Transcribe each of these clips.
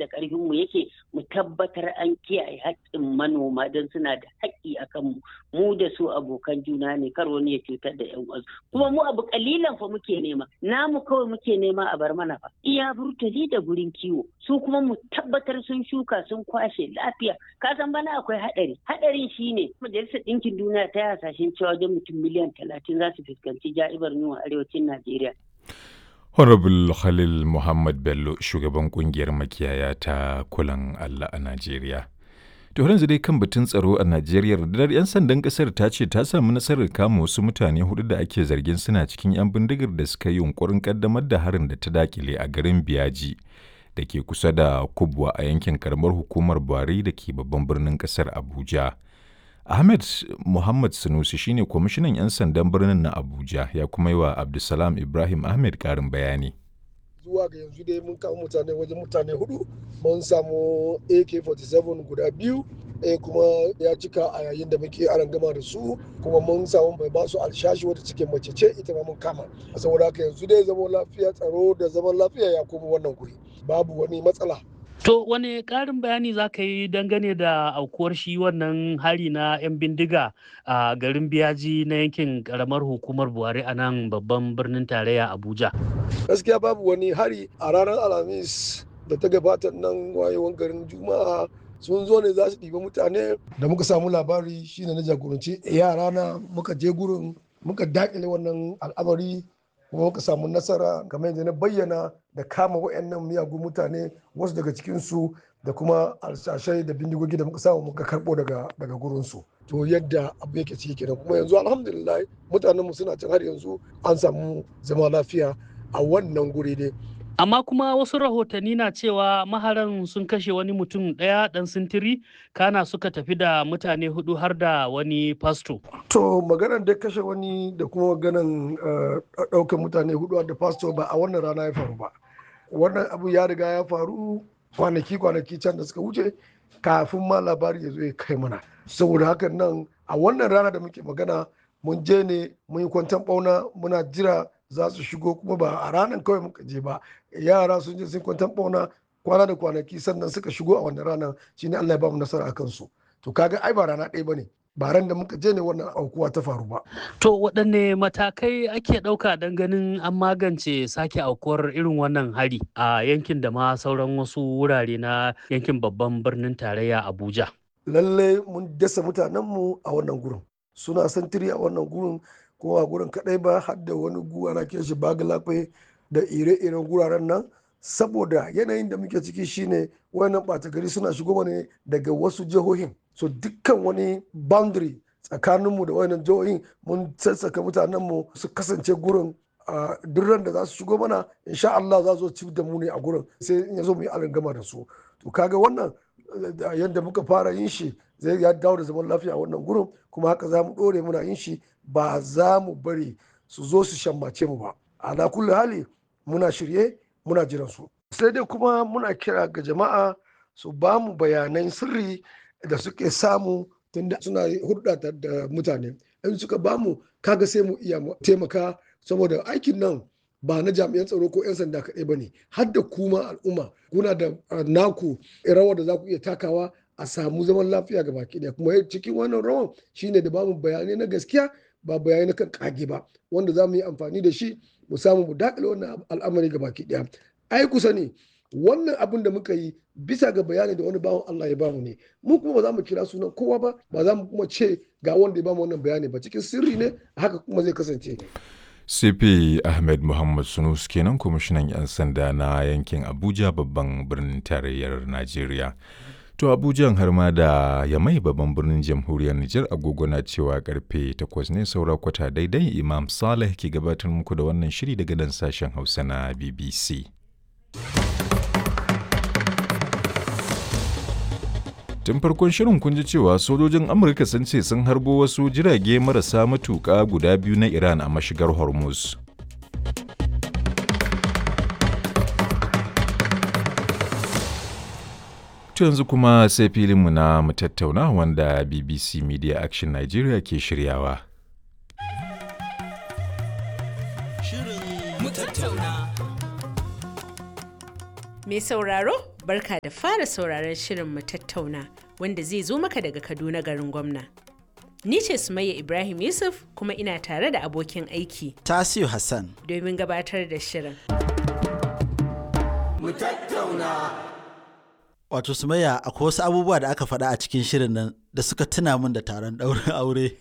inda karfin mu yake mu tabbatar an kiyaye haƙƙin manoma don suna da haƙƙi akan mu mu da su abokan juna ne kar wani ya cutar da yan uwansu kuma mu abu kalilan fa muke nema namu kawai muke nema a bar mana fa iya burtali da gurin kiwo su kuma mu tabbatar sun shuka sun kwashe lafiya ka san bana akwai haɗari haɗarin shine majalisar ɗinkin duniya ta yi hasashen cewa wajen mutum miliyan talatin za su fuskanci ja'ibar yunwa arewacin najeriya Honorable Khalil Muhammad Bello shugaban kungiyar makiyaya ta kulan Allah a Najeriya. To yanzu dai kan batun tsaro a Najeriya rundunar 'yan sandan kasar ta ce ta samu nasarar kama wasu mutane hudu da ake zargin suna cikin 'yan bindigar da suka yi yunkurin kaddamar da harin da ta dakile a garin Biyaji da ke kusa da Kubwa a yankin karamar hukumar Buhari da ke babban birnin kasar Abuja. Ahmed Muhammad Sanusi shine kwamishinan 'yan sandan birnin na Abuja ya kuma yi wa Abdulsalam Ibrahim Ahmed karin bayani. zuwa ga yanzu dai mun kama mutane wajen mutane hudu mun samu ak-47 guda biyu ɗaya kuma ya cika a yayin da muke aran gama da su kuma mun samu mai basu alshashi wata cikin mace ce ita ma mun kama saboda haka yanzu dai zaman lafiya tsaro da zaman lafiya ya koma wannan guri babu wani matsala To wane ƙarin bayani za ka yi dangane da aukuwar shi wannan hari na 'yan bindiga a garin biyaji na yankin ƙaramar hukumar Buhari a nan babban birnin tarayya Abuja? gaskiya babu wani hari a ranar alhamis da ta gabata nan wayewan garin juma'a sun zo ne za su ɗiba mutane da muka samu labari shine na jagoranci yara na muka je gurin muka dakile wannan al'amari kuma muka samu nasara kamar yadda na bayyana da kama wayannan miyagun mutane wasu daga cikinsu da kuma alshashai da bindigogi da muka samu muka karɓo daga daga gurinsu to yadda abu yake ciki kenan kuma yanzu alhamdulillah mutanen mu suna can har yanzu an samu zama lafiya a wannan guri ne Amma kuma wasu rahotanni na cewa maharan sun kashe wani mutum ɗaya ɗan sintiri kana suka tafi da mutane hudu har da wani fasto. to maganar da kashe wani da kuma maganar ɗaukar mutane hudu da pastor ba a wannan rana ya faru ba wannan abu ya riga ya faru kwanaki kwanaki can da suka wuce kafin ma labari ya zo ya kai mana saboda hakan nan a wannan rana da muke magana mun je ne mun yi kwantan bauna muna jira za su shigo kuma ba a ranar kawai muka je ba yara sun je sun kwantan bauna kwana da kwanaki sannan suka shigo a wannan ranar shine Allah ya ba mu nasara a kansu to kaga ai ba rana ɗaya bane ba ran da muka je ne wannan aukuwa ta faru ba To waɗanne matakai ake ɗauka don ganin an magance sake aukuwar irin wannan hari a yankin da ma sauran wasu wurare na yankin babban birnin tarayya Abuja. lalle mun dasa mutanenmu a wannan gurin suna santiri a wannan gurin kuma a gurin kadai ba har da wani guwa na ke shi bagalafe da ire-iren guraren nan saboda yanayin da muke ciki shine wayannan ɓata gari suna shigo ne daga wasu jihohin so dukkan wani boundary tsakaninmu da wayannan jihohin mun sassaka mutanenmu su kasance gurin a duk ran da za su shigo mana insha Allah za su ci da mu ne a gurin sai in ya zo mu yi gama da su to kaga wannan da yadda muka fara yin shi zai ya dawo da zaman lafiya a wannan gurin kuma haka za mu ɗore muna yin shi ba za mu bari su zo su shammace mu ba ala kulli hali muna shirye muna jiran su sai dai kuma muna kira ga jama'a su ba mu bayanan sirri da suke samu tunda suna hulɗa da mutane in suka ba mu kaga sai mu iya taimaka saboda aikin nan ba na jami'an tsaro ko 'yan sanda kaɗai ba ne har da kuma al'umma kuna da naku rawar da za ku iya takawa a samu zaman lafiya ga baki ɗaya kuma cikin wannan rawan shine da bamu bayanai na gaskiya ba bayanai na kan kage ba wanda za mu yi amfani da shi mu samu mu dakile wannan al'amari ga baki ɗaya ai kusa ne wannan abin da muka yi bisa ga bayani da wani bawan Allah ya bamu ne mu kuma ba za mu kira sunan kowa ba ba za mu kuma ce ga wanda ya bamu wannan bayani ba cikin sirri ne haka kuma zai kasance CP Ahmed Muhammad Sunus kenan kwamishinan 'yan sanda na yankin Abuja babban birnin tarayyar Najeriya. To Abuja har ma da Yamai babban birnin jamhuriyar Nijar agogo na cewa karfe 8 ne saura kwata daidai Imam Saleh ke gabatar muku da wannan shiri daga dan sashen Hausa na BBC. Tun farkon shirin kun ji cewa sojojin Amurka sun ce sun harbo wasu jirage marasa matuƙa guda biyu na Iran a mashigar Hormuz. To yanzu kuma sai filinmu na mu tattauna wanda BBC Media Action Nigeria ke shiryawa. Mai sauraro barka da fara sauraron shirin mu tattauna wanda zai zo maka daga Kaduna garin gwamna. Ni ce Sumayya Ibrahim Yusuf kuma ina tare da abokin aiki Tasiu Hassan. domin gabatar da shirin. mu tattauna. Wato Sumayya akwai wasu abubuwa da aka faɗa a cikin shirin nan da suka tuna min da taron ɗaurin aure.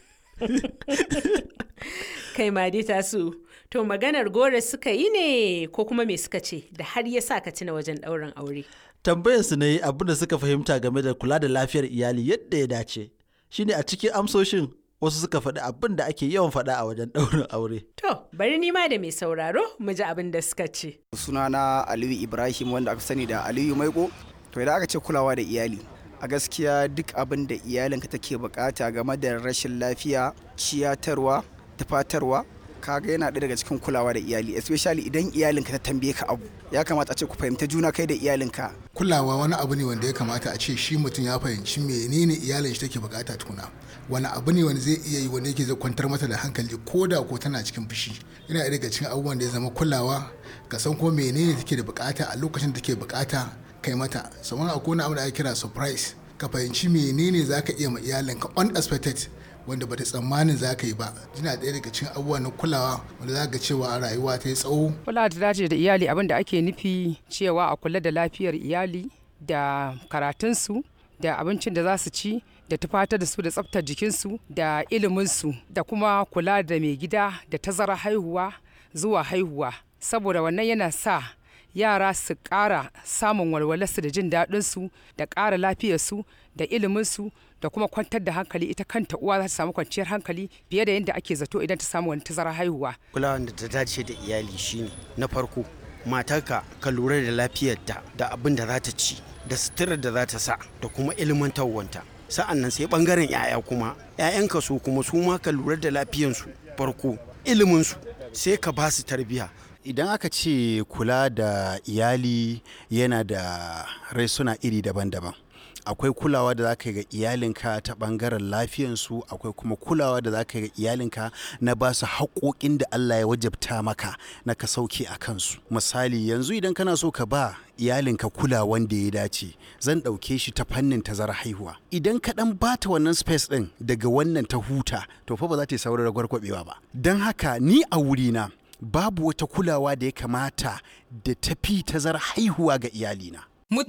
Kai ma dai tasu, to maganar gore suka yi ne ko kuma me suka ce da har ya sa ka tuna wajen ɗaurin aure. Tambayar su ne abin da suka fahimta game da kula da lafiyar iyali yadda ya dace. Shine a cikin amsoshin wasu suka faɗi abin da ake yawan faɗa a wajen ɗaurin aure. To, bari ni ma da mai sauraro mu ji abin da suka ce. sunana aliyu ibrahim wanda aka sani da aliyu maiko to idan aka ce kulawa da iyali a gaskiya duk abin da iyalinka take bukata game da rashin lafiya ciyatarwa tufatarwa kaga yana ɗaya daga cikin kulawa da iyali especially idan iyalinka ta tambaye ka abu ya kamata a ce ku fahimta juna kai da iyalinka kulawa wani abu ne wanda ya kamata a ce shi mutum ya fahimci menene iyalin shi take bukata tukuna wani abu ne wanda zai iya yi wanda yake zai kwantar mata da hankali ko da ko tana cikin fushi yana ɗaya daga cikin abubuwan da ya zama kulawa ka san ko menene take da bukata a lokacin da take bukata kai mata saman akwai wani abu da ake kira surprise ka fahimci menene zaka iya ma iyalinka unexpected wanda bata tsammanin za ka yi ba yana ɗaya daga cikin abubuwa na kulawa wanda za ga cewa rayuwa ta yi tsawo kula da dace da iyali abin da ake nufi cewa a kula da lafiyar iyali da karatunsu da abincin da za su ci da tufatar da su da tsaftar jikinsu da iliminsu da kuma kula da mai gida da tazara haihuwa zuwa haihuwa saboda wannan yana sa yara su ƙara samun walwalarsu da jin daɗinsu da ƙara lafiyarsu da iliminsu da kuma kwantar da hankali ita kanta uwa za ta samu kwanciyar hankali fiye da yadda ake zato idan ta samu wani tazara haihuwa kulawa da ta dace da iyali shine na farko matarka ka lura da lafiyarta da abin da za ta ci da suturar da za ta sa da kuma ilmantarwanta sa'an nan sai bangaren 'ya'ya kuma 'ya'yanka su kuma su ma ka lura da lafiyansu farko iliminsu sai ka ba su tarbiyya idan aka ce kula da iyali yana da raisuna iri daban-daban akwai kulawa da za ka yi ga iyalinka ta bangaren lafiyansu akwai kuma kulawa da za ka yi ga iyalinka na ba su haƙoƙin da Allah ya wajabta maka na ka sauke a kansu misali yanzu idan kana so ka ba iyalinka kulawan da ya dace zan ɗauke shi ta fannin tazara haihuwa idan ka ɗan bata wannan space ɗin daga wannan ta huta to fa ba za ta yi saurin gwargwabewa ba don haka ni a wurina babu wata kulawa da ya kamata da tafi tazara haihuwa ga iyalina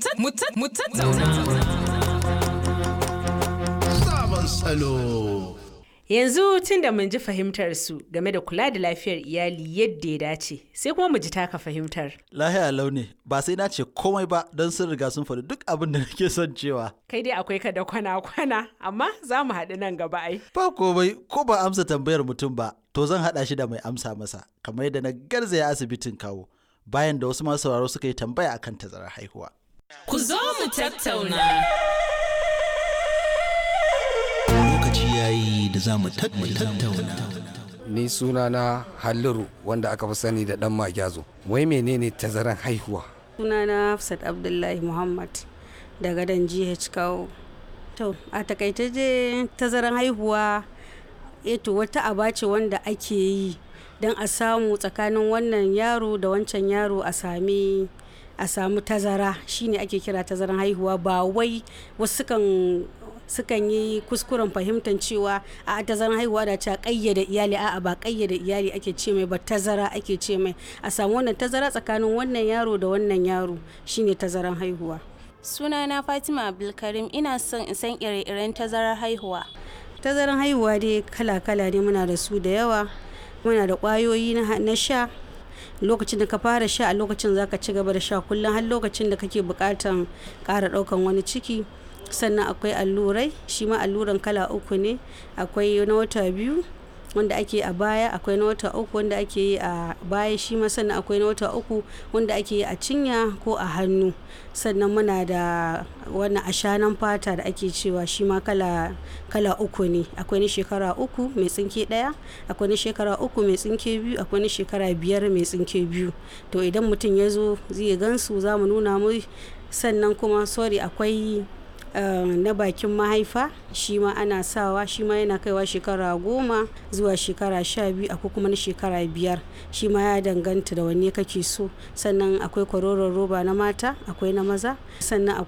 Sabon salo. Yanzu tun da mun ji fahimtar su game da kula da lafiyar iyali yadda ya dace, sai kuma mu ji taka fahimtar. Lahiya launi ba sai na ce komai ba don sun riga sun faɗi duk abin da nake son cewa. Kai dai akwai ka da kwana-kwana, amma za mu haɗu nan gaba ai. Ba komai ko ba amsa tambayar mutum ba, to zan haɗa shi da mai amsa masa, kamar yadda na garzaya asibitin kawo, bayan da wasu masu sauraro suka yi tambaya akan tazarar haihuwa. Ku zo mu tattauna. Lokaci yayi da za mu tattauna. Ni sunana Halliru wanda aka fi sani da ɗan Magyarzo. Wai menene tazaran haihuwa? Sunana Hafsat Abdullahi Muhammad daga dan GH Kawo. To, a takaice je tazaran haihuwa eto wata aba ce wanda ake yi don a samu tsakanin wannan yaro da wancan yaro a sami a samu tazara shine ake kira tazaran haihuwa ba wai wasu kan sukan yi kuskuren fahimtar cewa a tazaran haihuwa da ta kayyade iyali a'a ba kayyade iyali ake ce mai ba tazara ake ce mai a samu wannan tazara tsakanin wannan yaro da wannan yaro shine tazaran haihuwa sunana fatima abdulkarim ina son in san ire-iren tazarar haihuwa tazaran haihuwa dai kala-kala ne muna da su da yawa muna da kwayoyi na sha lokacin da ka fara sha a lokacin za ka ci gaba da sha kullum har lokacin da kake bukatan ƙara ɗaukan wani ciki sannan akwai allurai shi ma alluran kala uku ne akwai na wata biyu wanda ake a baya akwai na wata uku wanda ake yi a baya shi ma sannan akwai na wata uku wanda ake yi a cinya ko a hannu sannan muna da wannan ashanan fata da ake cewa shi ma kala kala uku ne akwai na shekara uku mai tsinke daya akwai na shekara uku mai tsinke biyu akwai na shekara biyar mai tsinke biyu to idan mutum ya zo zai gansu za mu nuna mu sannan kuma sorry akwai na bakin mahaifa shi ma ana sawa shi ma yana kaiwa shekara goma zuwa shekara sha biyu akwai kuma na shekara biyar shi ma ya danganta da wanne kake so sannan akwai kwaroron roba na mata akwai na maza sannan